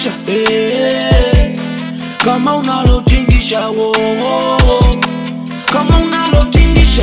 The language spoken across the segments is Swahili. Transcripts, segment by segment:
unalotingisha eh, kama unalotingisha wo, wo, wo. kama unalotingisha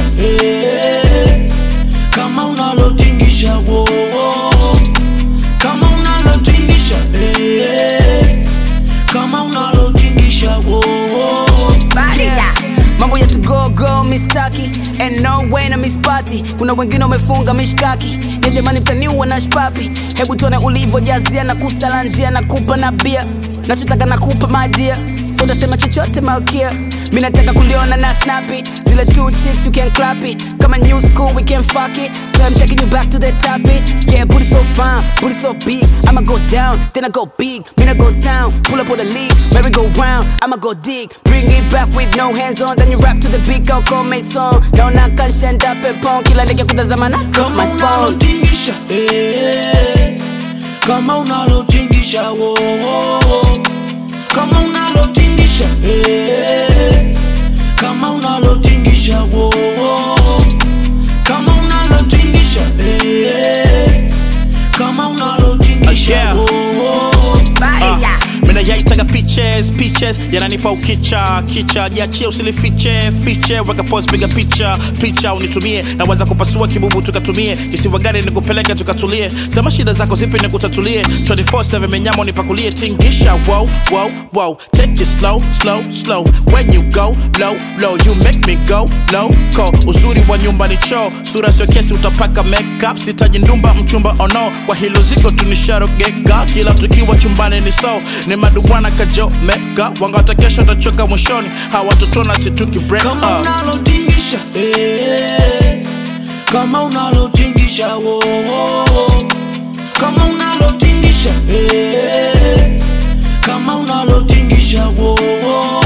eh, kama unalotingisha wo, wo. kama unalotingisha eh, kama unalotingisha wo, wo. Yeah. mambo yetu gogo mistaki and no way na mispati kuna wengine wamefunga mishkaki ya jamani mtaniua na shpapi hebu tuone ulivyojazia na kusalandia na kupa na bia nachotaka na kupa madia so utasema chochote malkia mi nataka kuliona na snappy zile two chicks you can clap it kama new school we can fuck it so I'm taking you back to the topic yeah booty so fine booty so big I'ma go down then I go big mean I go sound pull up on the lead merry go round I'ma go dig bring it back with no hands on then you rap to the beat au come song naona kanshenda pepon kila ndege kutazama na kama my phone unalotingisha eh, kama unalotingisha wo, wo, wo. kama unalotingisha eh, kama unalotingisha wo, wo. kama unalotingisha eh, kama unalotingisha Yeah. wo, wo. Uh, mina yaitaga pitches pitches yananipa ukicha kicha jiachie usilifiche fiche weka post piga picha picha unitumie naweza kupasua kibubu tukatumie kisiwa gari nikupeleke tukatulie sema shida zako zipi nikutatulie 24/7 menyamo nipakulie tingisha wow wow wow take it slow slow slow when you go low low you make me go loco uzuri wa nyumba ni choo sura sio kesi utapaka makeup sitaji ndumba mchumba ono oh no. kwa hilo ziko tunisharogeka kila tukiwa chumbani ni so ni maduwana kajo meka wangata kesho tachoka mwishoni hawatotona situki break kama up unalotingisha eh, kama unalotingisha wo, wo, wo. kama unalotingisha eh, kama unalotingisha wo, wo.